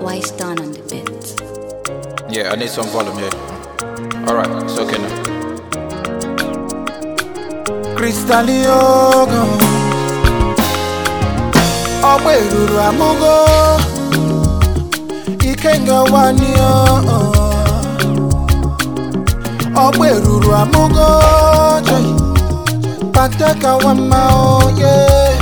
Wise done on the bit. Yeah, I need some volume here. Alright, it's okay now. kristaliogo ọgba eruru amụgo ikenga wanio ọgba eruru amụgo joy pateka wama oye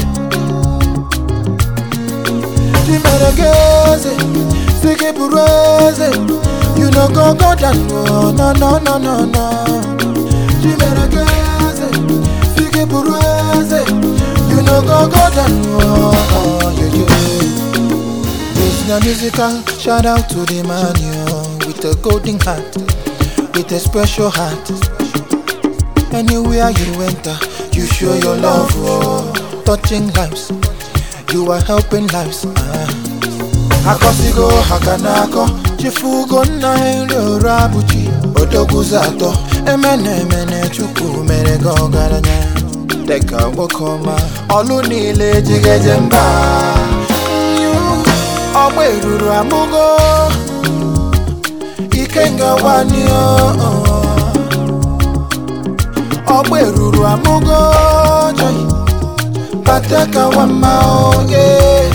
chimeregeze sigi buru eze you no go go down no no no no no no chimeregeze sigi buru eze you no go go down no oh, yeah, yeah. This na musical shout out to the man yo, with a golden heart, with a special heart. Anywhere you enter, you show your love, oh, touching lives. You are helping lives. Ah. Akọsigo hakanako, chifugo nna nri orabuchi, odogwuzi atọ, emene emene chukwu mere gị ọgaranya. Dịka nwoke ọma, ọlụ niile ejigeje mba. Ọgba eruru amụgo, ikenga wanio. Ọgba eruru amụgo, joy. Pateka wama oye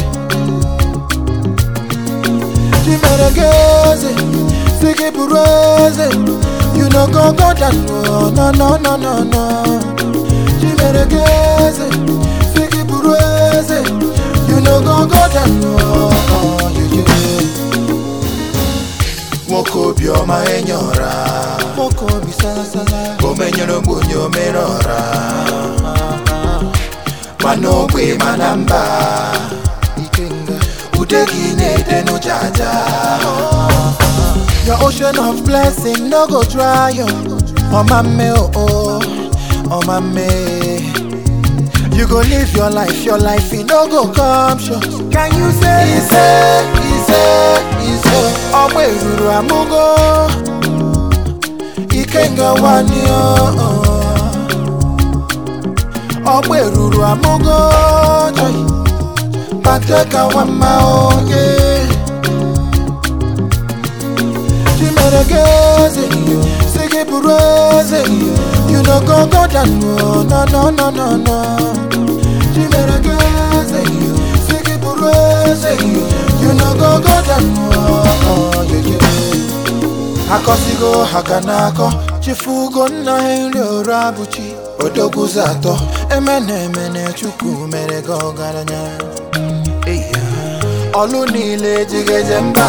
Chimeregeze Sigi buru eze You no go go down no no no no no no Chimeregeze Sigi buru eze You no go go down no oh, yeah, yeah. Nwoke obiọma enyora Nwoke obi salasala Omenyere ogbenye omere ọra mana ogbe mana mba Ikenga ude gị na-ede n'ụjaja Your ocean of blessing no go dry yo Ọma mme o o ọma mme You go live your life, your life e no go come short Can you say ise ise ise Ọgba eruru amụgo Ikenga wani o ọgba eruru amụgo joy pateka wama onye chimeregeze sigi buru eze you no go go down no no no no no no chimeregeze sigi buru eze you no go go down no oh, yeah, yeah. akọsigo haka n'akọ chifugo nna nri orabuchi odogwuzi atọ emene emene chukwu mere gị ọgaranya Eya. ọlụ niile ejigeje mba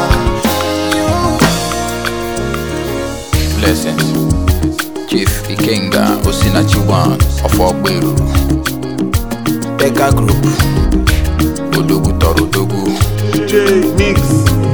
Blessings. Chief Ikenga Osinachi One of Ogberu. Beka Group. Odogwu tọrọ Odogwu. J Mix.